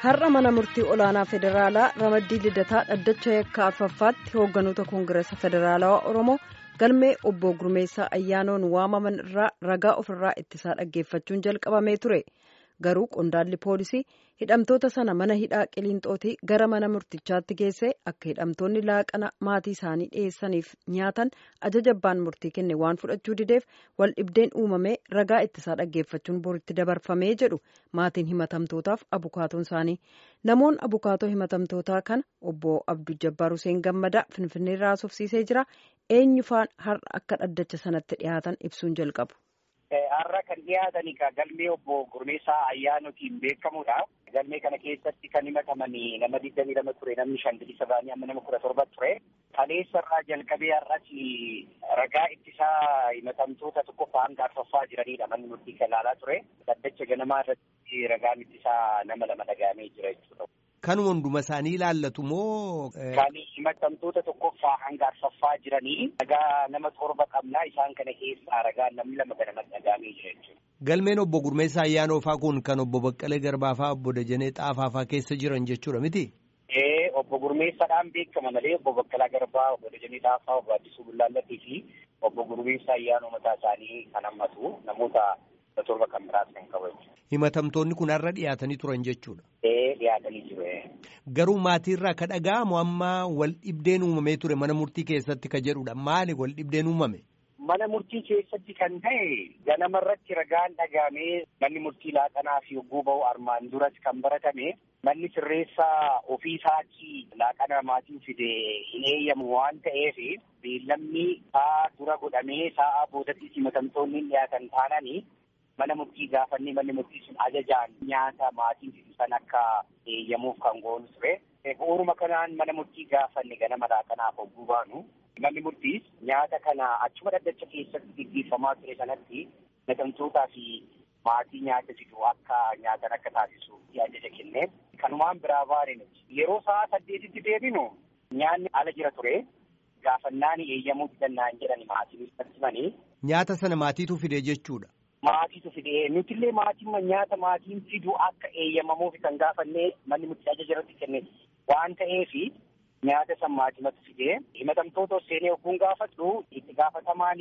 har'a mana murtii olaanaa federaalaa ramaddii lidataa dhaddacha yakka arfaffaatti hoogganoota koongireesa federaalawaa oromoo galmee obbo gurmeessaa ayyaanoon waamaman irraa ragaa ofirraa ittisaa dhaggeeffachuun jalqabamee ture garuu qondaalli poolisii hidhamtoota sana mana hidhaa qiliinxootii gara mana murtichaatti geesse akka hidhamtoonni laaqana maatii isaanii dhiyeessaniif nyaatan ajaja abbaan murtii kenne waan fudhachuu dideef wal dhibdeen uumamee ragaa ittisaa dhaggeeffachuun boritti dabarfamee jedhu maatiin himatamtootaaf abukaatoon isaanii namoonni abukaatoo himatamtootaa kana obbo abduu jabbaar huseen gammadaa finfinneerraa haasofsiisee jira eenyufaan har'a akka dhaddacha sanatti dhiyaatan ibsuun jalqabu. Har'a kan dhiyaatanii galmee obbo Gurmeessaa Ayyaanootiin beekamudha. Galmee kana keessatti kan himataman nama digdamii lama ture namni shan bilisa ba'anii amma nama kudha torba ture. Kaleessarraa jalqabee har'as ragaa ittisaa himatamtoota tokkoffaa hanga arfaffaa jiranidha manni murtii kan ilaalaa ture. Dhaddacha ganamaa irratti ragaan ittisaa nama lama dhagahamee jira jechuudha. Kan hunduma isaanii ilaallatu moo? Kan himatamtoota tokkoffaa hanga arfaffaa jiranii ragaa nama torba qabnaa isaan kana keessaa ragaa namni lama ganama dhagahamee jira jechuudha. Galmeen obbo Gurmeessaa Ayyaanoofaa kun kan obbo Baqqalee Garbaafaa obbo Dajanee Xaafaafaa keessa jiran jechuudha miti? Ee obbo Gurmeessaadhaan beekama malee obbo Baqqalaa Garbaa obbo Dajanee Xaafaa obbo Addisuu Bullaallattii fi obbo Gurmeessaa Ayyaanoo mataa isaanii kan hammatu namoota torba kan biraas kan qabu. Himatamtoonni kun har'a dhiyaatanii turan jechuudha. Ee dhiyaatanii jiru. Garuu maatiirraa ka dhaga'amu amma wal dhibdeen uumamee ture mana murtii keessatti ka jedhudha. Maali wal dhibdeen uumame? Mana murtii keessatti kan ta'e ganamarratti ragaan dhagaamee manni murtii laaqanaa fi hogguu ba'u armaan duras kan baratame manni sirreessaa ofii isaatii laaqana maatiin fide hin eeyyamu waan ta'eef beellamni sa'a dura godhamee sa'a boodatti himatamtoonni dhiyaatan taananii mana murtii gaafannee manni murtii sun ajajaan nyaata maatiin fidu san akka eeyyamuuf kan goonu ture. Bu'uuruma kanaan mana murtii gaafanne ganama laaqanaaf hogguu baanu. Manni murtiis nyaata kana achuma dhaddacha keessatti gaggeeffamaa ture sanatti himatamtootaa fi maatii nyaata fidu akka nyaatan akka taasisuuf ajaja kenne. Kanumaan biraa baane nuti. Yeroo sa'a saddeetitti deebinu nyaanni ala jira ture. Gaafannaan eeyyamuu danda'an jedhani maatiin himanii. Nyaata sana maatiitu fide jechuudha. Maatiitu fide nutillee maatiin nyaata maatiin fidu akka eeyyamamuuf kan gaafannee manni murtii ajaja irratti kenne waan ta'eefi. Nyaata san maatimatu fidee himatamtoota seenee ogguun gaafadhu itti gaafatamaan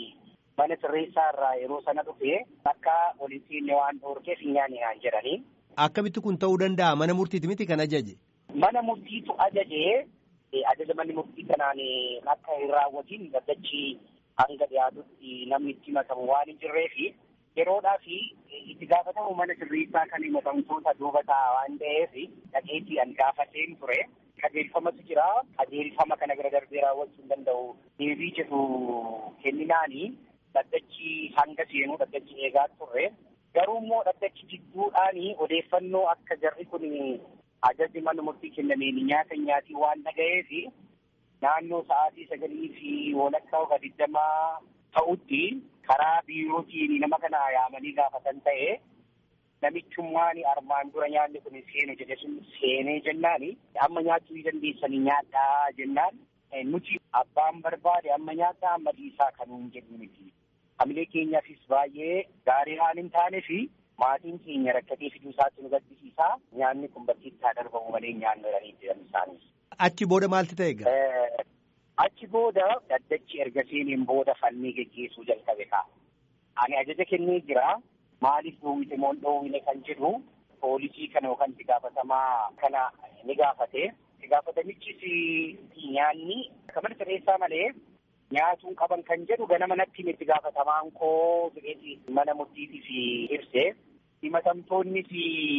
mana sirreessaa irraa yeroo sana dhufe akka waliin seenne waan dhoorkeef hin nyaanne naan jedhanii. Akkamitti kun ta'uu danda'a mana murtiiti miti kan ajaje? Mana murtiitu ajaje ajaja manni murtii kanaan akka hin raawwatiin dhaddachi hanga dhiyaatutti namni itti himatamu waan hin jirreefi yeroodhaa fi itti gaafatamu mana sirreessaa kan himatamtoota duuba ta'a waan ta'eef dhaqeetii an gaafateen ture. Qajeelfamatu jira. Qajeelfama kana bira darbee raawwachuu hin danda'u. Deebii jedhu kenninaani dhaddachi hanga seenuu dhaddachi eegaa turre. Garuu immoo dhaddachi jidduudhaani odeeffannoo akka jarri kun ajajni mana murtii kennameen nyaata nyaatii waan dhaga'eef naannoo sa'aatii sagalii fi walakkaa oga digdamaa ta'utti karaa biirootiin nama kana yaamanii gaafatan ta'e. namichummaan armaan dura nyaanni kun seenu jedhe sun seenee jennaani amma nyaachuu dandeessanii nyaadhaa jennaan nuti abbaan barbaade amma nyaadhaa amma dhiisaa kanuun jedhu miti. Hamilee keenyaafis baay'ee gaarii waan hin taane fi maatiin keenya rakkatee fiduu isaatti nu gaddisiisaa nyaanni kun bakkeetti haa darbamu malee nyaannu jedhanii jiran isaanis. Achi booda maalti ta'e egaa? Achi booda dhaddachi erga seeneen booda fannii geggeessuu jalqabe ka'a. Ani ajaja kennee jira. Maaliif dhoowwite moo dhoowwine kan jedhu poolisii kana yookaan itti gaafatamaa kana ni gaafate. Itti gaafatamichis nyaanni akka mana sirreessaa malee nyaatuu qaban kan jedhu ganama natti itti gaafatamaan koo jedheeti mana murtiitiif ibse. Himatamtoonnis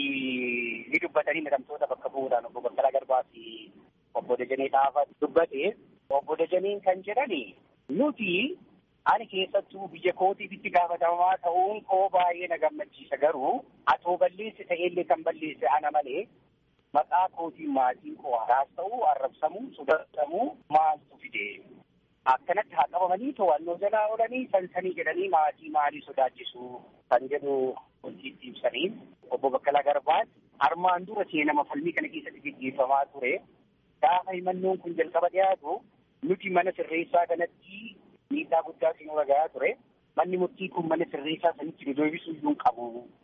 ni dubbatanii himatamtoota bakka bu'uudhaan obbo Baqqalaa Garbaa fi obbo Dajanee Xaafaa dubbate. Obbo Dajaneen kan jedhani nuti Ani keessattuu biyya kootiif itti gaafatamaa ta'uun koo baay'ee na gammachiisa garuu atoo balleesse ta'ellee kan balleesse ana malee maqaa kootiin maatiin koo haraas ta'uu arrabsamuu sodatamuu maaltu fide akkanatti haa qabamanii to'annoo jalaa oolanii sansanii jedhanii maatii maalii sodaachisu kan jedhu hojiitti ibsanii obbo Baqqalaa Garbaas armaan dura seenama falmii kana keessatti gaggeeffamaa ture gaafa himannoon kun jalqaba dhiyaatu nuti mana sirreessaa kanatti miidhaa guddaa sinuu ragaa ture manni murtii kun mana sirreessaa sanitti nu deebisuu iyyuu hin qabu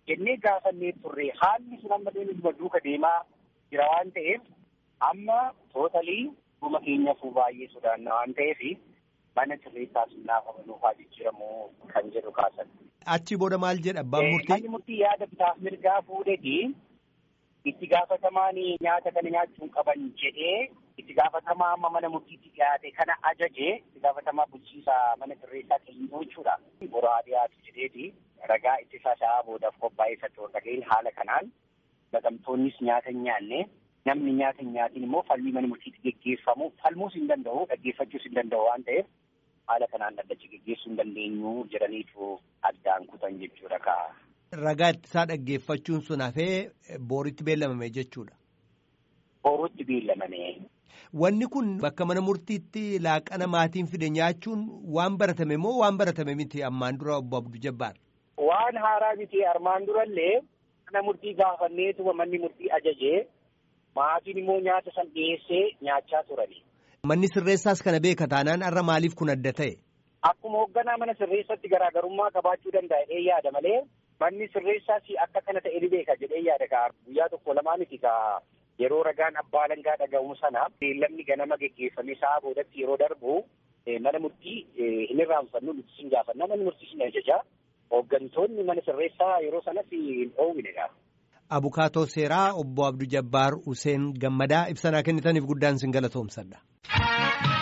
jennee gaafannee turre haalli sun amma deemu duuka deemaa jira waan ta'eef amma tootalii dhuma keenyaafuu baay'ee sodaanna waan ta'eef mana sirreessaas naafa nuufaa jijjiiramu kan jedhu kaasan. Achi booda maal jedha abbaan murtii? Manni murtii yaada bitaaf mirgaa fuudheti itti gaafatamaan nyaata kana nyaachuun qaban jedhee itti gaafatamaa amma mana murtiitti dhiyaate kana ajaje itti gaafatamaa bulchiisaa mana sirreessaa keenyaa jechuudha. Boraa dhiyaatu jedheeti ragaa ittisa isaa boodaaf qophaa'ee isa dhageen haala kanaan batamtoonnis nyaata hin nyaanne namni nyaata hin nyaatiin immoo falmii mana murtiitti geggeeffamu falmuus hin danda'u dhaggeeffachuus hin danda'u waan ta'eef haala kanaan dhaddachi geggeessuu hin dandeenyu jedhaniitu addaan kutan jechuudha kaa. Ragaa ittisaa dhaggeeffachuun sun hafee booritti beellamame jechuudha. Booritti beellamame. Wanni kun bakka mana murtiitti laaqana maatiin fide nyaachuun waan baratame moo waan baratame miti ammaan dura obbo Abduu Jabbaar? Waan haaraa miti armaan durallee mana murtii gaafanneetu manni murtii ajajee maatiin immoo nyaata san dhiyeessee nyaachaa turani. Manni sirreessaas kana beeka taanaan har'a maaliif kun adda ta'e? Akkuma hoogganaa mana sirreessatti garaagarummaa qabaachuu danda'a jedhee yaada malee manni sirreessaas akka kana ta'e ni beeka jedhee yaada kaa guyyaa tokko lamaa miti kaa yeroo ragaan abbaa alangaa dhaga'umu sana beellamni ganama geggeeffame sa'a boodatti yeroo darbu mana murtii hin irraanfannu nuti sin gaafanna manni murtii sin ajaja hooggantoonni mana sirreessaa yeroo sanas hin dhoowwinedha. Abukaatoo seeraa obbo Abduu Jabbaar Useen Gammadaa ibsanaa kennitaniif guddaan sin galatoomsadha.